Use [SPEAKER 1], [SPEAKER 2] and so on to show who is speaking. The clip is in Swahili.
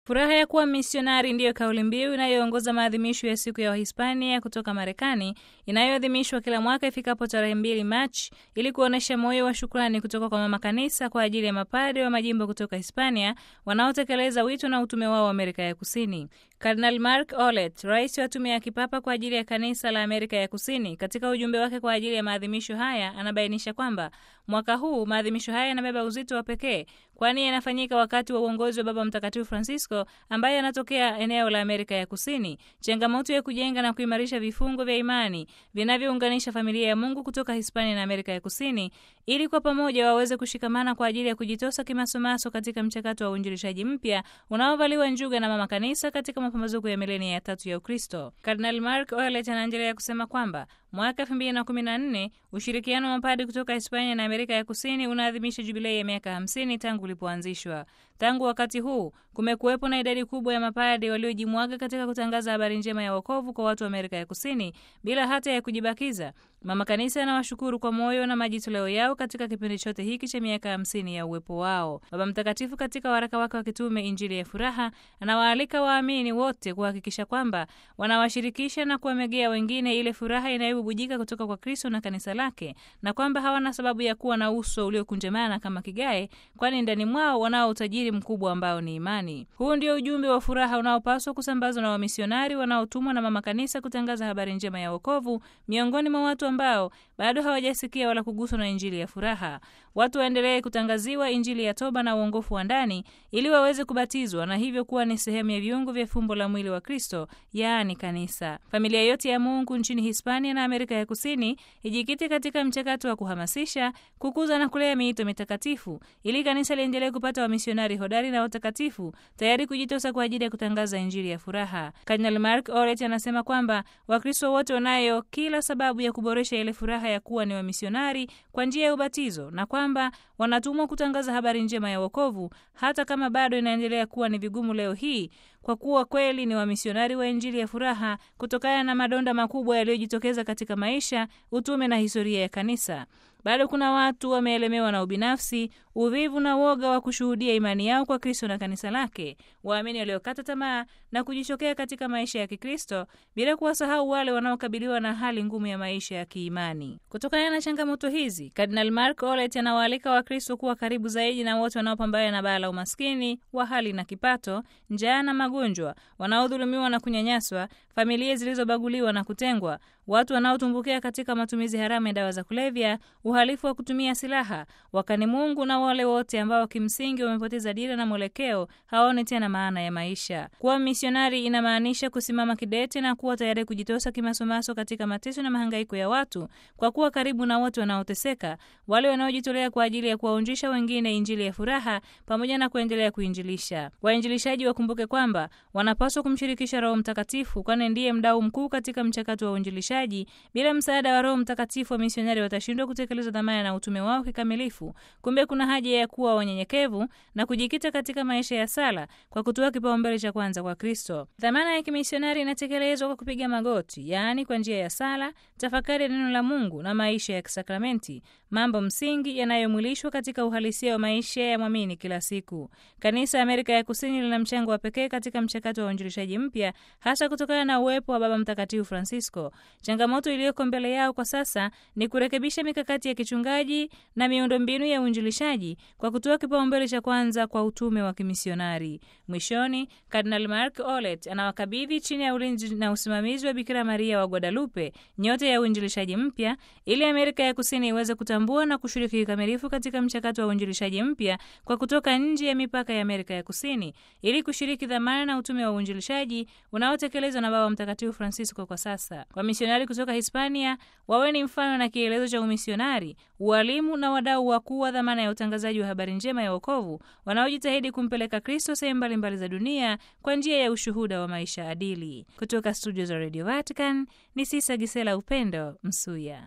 [SPEAKER 1] Furaha ya kuwa misionari ndiyo kauli mbiu inayoongoza maadhimisho ya siku ya Wahispania kutoka Marekani inayoadhimishwa kila mwaka ifikapo tarehe mbili Machi ili kuonyesha moyo wa shukrani kutoka kwa mama kanisa kwa ajili ya mapadre wa majimbo kutoka Hispania wanaotekeleza wito na utume wao wa Amerika ya Kusini. Kardinal Mark Olet, rais wa tume ya kipapa kwa ajili ya kanisa la Amerika ya Kusini, katika ujumbe wake kwa ajili ya maadhimisho haya anabainisha kwamba mwaka huu maadhimisho haya yanabeba uzito wa pekee, kwani yanafanyika wakati wa uongozi wa Baba Mtakatifu Francisco ambaye anatokea eneo la Amerika ya Kusini. Changamoto ya kujenga na kuimarisha vifungo vya imani vinavyounganisha familia ya Mungu kutoka Hispania na Amerika ya Kusini ili kwa pamoja waweze kushikamana kwa ajili ya kujitosa kimasomaso katika mchakato wa uinjilishaji mpya unaovaliwa njuga na mama kanisa katika mapambazuko ya milenia ya tatu ya Ukristo. Kardinal Mark Olet anaendelea kusema kwamba mwaka 2014 ushirikiano wa mapadi kutoka Hispania na Amerika ya Kusini unaadhimisha jubilei ya miaka 50 tangu ulipoanzishwa. Tangu wakati huu kumekuwepo na idadi kubwa ya mapadi waliojimwaga katika kutangaza habari njema ya wokovu kwa watu wa Amerika ya Kusini bila hata ya kujibakiza. Mama Kanisa anawashukuru kwa moyo na majitoleo yao katika kipindi chote hiki cha miaka hamsini ya uwepo wao. Baba Mtakatifu katika waraka wake wa kitume Injili ya Furaha anawaalika waamini wote kuhakikisha kwamba wanawashirikisha na kuwamegea wengine ile furaha inayobubujika kutoka kwa Kristo na kanisa lake, na kwamba hawana sababu ya kuwa na uso uliokunjamana kama kigae, kwani ndani mwao wanao utajiri mkubwa ambao ni imani. Huu ndio ujumbe wa furaha unaopaswa kusambazwa na wamisionari wanaotumwa na Mama Kanisa kutangaza habari njema ya wokovu miongoni mwa watu ambao bado hawajasikia wala kuguswa na injili ya furaha. Watu waendelee kutangaziwa injili ya toba na uongofu wa ndani ili waweze kubatizwa na hivyo kuwa ni sehemu ya viungo vya fumbo la mwili wa Kristo, yaani kanisa. Familia yote ya Mungu nchini Hispania na Amerika ya Kusini ijikite katika mchakato wa kuhamasisha, kukuza na kulea miito mitakatifu ili kanisa liendelee kupata wamisionari hodari na watakatifu tayari kujitosa kwa ajili ya kutangaza injili ya furaha. Kardinal Mark Oret anasema kwamba Wakristo wote wanayo kila sababu ya kuboresha ile furaha ya kuwa ni wamisionari kwa njia ya ubatizo na kwamba wanatumwa kutangaza habari njema ya wokovu hata kama bado inaendelea kuwa ni vigumu leo hii kwa kuwa kweli ni wamisionari wa injili ya furaha kutokana na madonda makubwa yaliyojitokeza katika maisha, utume na historia ya kanisa. Bado kuna watu wameelemewa na ubinafsi, uvivu na woga wa kushuhudia imani yao kwa Kristo na kanisa lake, waamini waliokata tamaa na kujichokea katika maisha ya Kikristo, bila kuwasahau wale wanaokabiliwa na hali ngumu ya maisha ya kiimani. Kutokana na changamoto hizi, Kardinal Mark Olet anawaalika Wakristo kuwa karibu zaidi na wote wanaopambana na baa la umaskini wa hali na kipato, njaa na magonjwa, wanaodhulumiwa na kunyanyaswa, familia zilizobaguliwa na kutengwa, watu wanaotumbukia katika matumizi haramu ya dawa za kulevya, uhalifu wa kutumia silaha, wakani Mungu na wale wote ambao kimsingi wamepoteza dira na mwelekeo, hawaoni tena maana ya maisha. Kuwa misionari inamaanisha kusimama kidete na kuwa tayari kujitosa kimasomaso katika mateso na mahangaiko ya watu, kwa kuwa karibu na watu wanaoteseka, wale wanaojitolea kwa ajili ya kuwaonjesha wengine injili ya furaha, pamoja na kuendelea kuinjilisha. Wainjilishaji wakumbuke kwamba wanapaswa kumshirikisha Roho Mtakatifu, kwani ndiye mdau mkuu katika mchakato wa uinjilishaji. Bila msaada wa Roho Mtakatifu, wa misionari watashindwa kutekeleza dhamana na utume wao kikamilifu. Kumbe kuna haja ya kuwa wanyenyekevu na kujikita katika maisha ya sala kwa kutoa kipaumbele cha kwanza kwa Kristo. Dhamana ya kimisionari inatekelezwa kwa kupiga magoti, yaani kwa njia ya sala, tafakari ya neno la Mungu na maisha ya kisakramenti, mambo msingi yanayomwilishwa katika uhalisia wa maisha ya mwamini kila siku. Kanisa ya Amerika ya Kusini lina mchango wa pekee katika mchakato wa uinjilishaji mpya, hasa kutokana na uwepo wa Baba Mtakatifu Francisco. Changamoto iliyoko mbele yao kwa sasa ni kurekebisha mikakati ya kichungaji na miundombinu ya uinjilishaji kwa kutoa kipaumbele cha kwanza kwa utume wa kimisionari. Mwishoni, Kardinal Mark Olet anawakabidhi chini ya ulinzi na usimamizi wa Bikira Maria wa Guadalupe nyote ya uinjilishaji mpya ili Amerika ya Kusini iweze kutambua na kushiriki kikamilifu katika mchakato wa uinjilishaji mpya kwa kutoka nje ya mipaka ya Amerika ya Kusini ili kushiriki dhamana na utume wa uinjilishaji unaotekelezwa na Baba Mtakatifu Francisco kwa sasa. Wamisionari kutoka Hispania wawe ni mfano na kielezo cha umisionari, ualimu na wadau wakuu wa dhamana ya utangazaji wa habari njema ya wokovu wanaojitahidi kumpeleka Kristo sehemu mbalimbali za dunia kwa njia ya ushuhuda wa maisha adili. Kutoka studio za Radio Vatican ni Sisa Gisela Upendo Msuya.